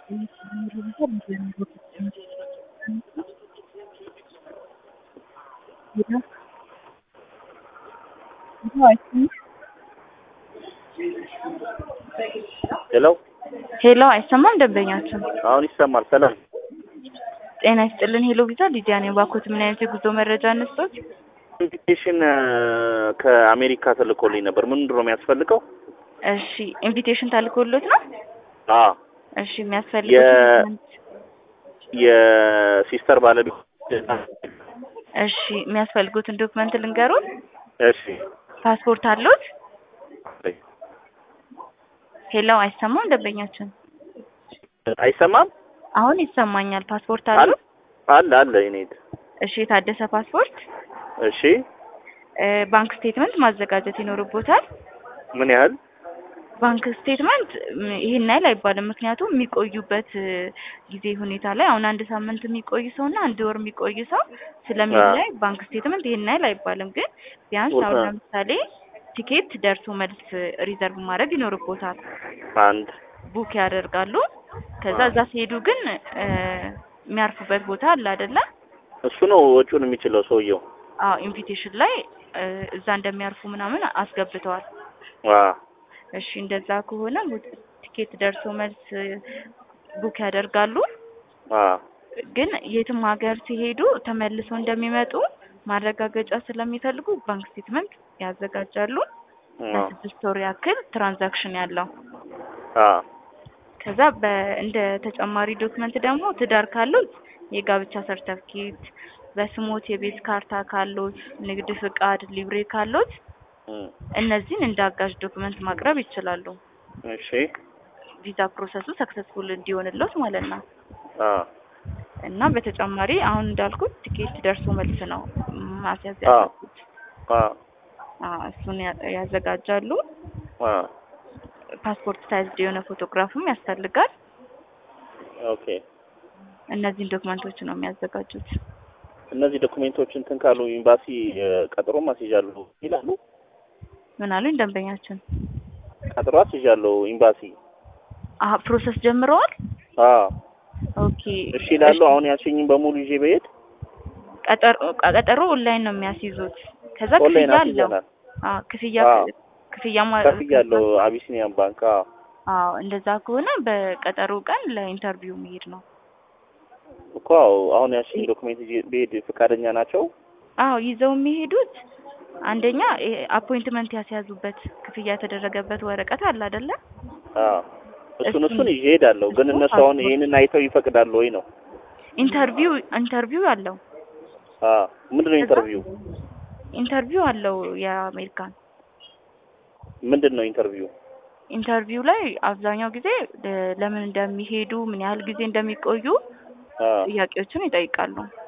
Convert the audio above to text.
ሄሎ ሄሎ አይሰማም ደንበኛችን አሁን ይሰማል። ሰላም ጤና ይስጥልን ሄሎ ቪዛ ሊዲያ ነኝ ባኮት ምን አይነት የጉዞ መረጃ እንስጦት ኢንቪቴሽን ከአሜሪካ ተልኮልኝ ነበር። ምንድን ነው የሚያስፈልገው? እሺ ኢንቪቴሽን ታልኮሎት ነው አ እሺ የሚያስፈልጉት የ- ዶክመንት የሲስተር ባለቤት እሺ የሚያስፈልጉትን ዶክመንት ልንገሩን እሺ ፓስፖርት አሉት ሄሎ አይሰማም ደንበኛችን አይሰማም? አሁን ይሰማኛል ፓስፖርት አለ አሉት አለ አለ የኔ እሺ የታደሰ ፓስፖርት እሺ እ ባንክ ስቴትመንት ማዘጋጀት ይኖርቦታል ምን ያህል ባንክ ስቴትመንት ም፣ ይሄን ያህል አይባልም። ምክንያቱም የሚቆዩበት እ፣ ጊዜ ሁኔታ ላይ አሁን አንድ ሳምንት የሚቆይ ሰው እና አንድ ወር የሚቆይ ሰው ስለሚለያይ ባንክ ስቴትመንት ይሄን ያህል አይባልም። ግን ቢያንስ አሁን ቦታ- ለምሳሌ ቲኬት ደርሶ መልስ ሪዘርቭ ማድረግ ይኖርቦታል። አንድ ቡክ ያደርጋሉ። ከዛ እዛ ሲሄዱ ግን እ፣ የሚያርፉበት ቦታ አለ አይደለ? እሱ ነው ወጪውን የሚችለው ሰውየው። አዎ ኢንቪቴሽን ላይ እ፣ እዛ እንደሚያርፉ ምናምን አስገብተዋል። ዋ እሺ እንደዛ ከሆነ ቡ- ቲኬት ደርሶ መልስ ቡክ ያደርጋሉ። ዋ ግን የትም ሀገር ሲሄዱ ተመልሰው እንደሚመጡ ማረጋገጫ ስለሚፈልጉ ባንክ ስቴትመንት ያዘጋጃሉ። ዋ ለስድስት ወር ያክል ትራንዛክሽን ያለው አ ከዛ በ- እንደ ተጨማሪ ዶክመንት ደግሞ ትዳር ካሉት የጋብቻ ሰርተፍኬት፣ በስሞት የቤት ካርታ ካሉት፣ ንግድ ፍቃድ፣ ሊብሬ ካሉት እም፣ እነዚህን እንደ አጋዥ ዶክመንት ማቅረብ ይችላሉ። እሺ ቪዛ ፕሮሰሱ ሰክሰስፉል እንዲሆንለት ማለት ነው። አ እና በተጨማሪ አሁን እንዳልኩት ቲኬት ደርሶ መልስ ነው ማስያዝ አዎ። ያለብት። አ አዎ እሱን ያ- ያዘጋጃሉ። አ ፓስፖርት ሳይዝድ የሆነ ፎቶግራፍም ያስፈልጋል። ኦኬ እነዚህን ዶክመንቶች ነው የሚያዘጋጁት። እነዚህ ዶኩሜንቶች እንትን ካሉ ኤምባሲ እ፣ ቀጠሮ አስይዣለሁ ይላሉ። ምን አሉኝ ደንበኛችን? ቀጠሮ አስይዣለሁ ኤምባሲ። አሀ ፕሮሰስ ጀምረዋል። አ ኦኬ እሺ ይላሉ። አሁን ያልሽኝም በሙሉ ይዤ በሄድ ቀጠሮ ቀጠሮ ኦንላይን ነው የሚያስይዙት። ከዛ ኦንላይን ክፍያ አለው። አስይዘናል። አዎ ክፍያ አዎ። ክፍያ ማ- ከፍያለሁ አቢሲኒያን ባንክ። አ አዎ እንደዛ ከሆነ በቀጠሮ ቀን ለኢንተርቪው መሄድ ነው። እኮ አዎ፣ አሁን ያልሽኝ ዶኩሜንት ይዤ በሄድ ፈቃደኛ ናቸው? አዎ ይዘው የሚሄዱት አንደኛ አፖይንትመንት ያስያዙበት ክፍያ የተደረገበት ወረቀት አለ አይደለ? አ እሱን እሱን- እሱን ይዤ እሄዳለሁ። ግን እሱ እነሱ አሁን ፓስፖርት- ይሄንን አይተው ይፈቅዳሉ ወይ ነው? ኢንተርቪው ኢንተርቪው አለው አ ምንድነው ኢንተርቪው? ኢንተርቪው አለው የአሜሪካን ምንድን ነው ኢንተርቪው? ኢንተርቪው ላይ አብዛኛው ጊዜ ለ- ለምን እንደሚሄዱ ምን ያህል ጊዜ እንደሚቆዩ አ ጥያቄዎችን ይጠይቃሉ።